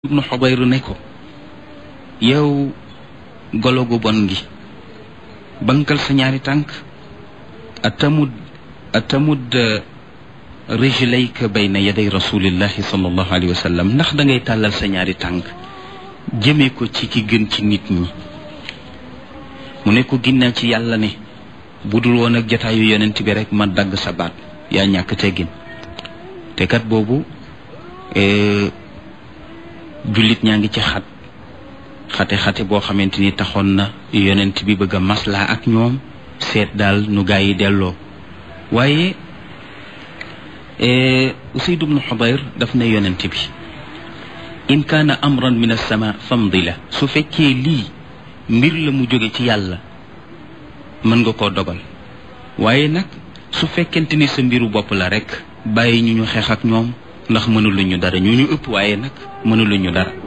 ibnu xubayru ne ko yow golo gu bon gi bankal sa ñaari tànk atamud atamud rijlayka bayna yaday rasulillahi sallallahu alayhi wa sallam ndax da ngay tàllal sa ñaari tànk jëmee ko ci ki gën ci nit ñi mu ne ko ginnaaw ci yàlla ne bu dul woon ak jataayu yonent bi rek ma dagg sa baat yaa ñàkk teggin te kat boobu jullit ñaa ngi ci xat xate-xate boo xamante ni taxoon na yonent bi bëgg a maslaa ak ñoom seet daal nu gaa yi delloo waaye Usayd ibnu Xudayr daf ne yonent bi in kaana amran min as-sama famdi la su fekkee lii mbir la mu jóge ci yàlla mën nga koo dogal waaye nag su fekkente ni sa mbiru bopp la rek bàyyi ñu ñu xeex ak ñoom ndax mënuluñ ñu dara ñu ñu ëpp waaye nag mënuluñ ñu dara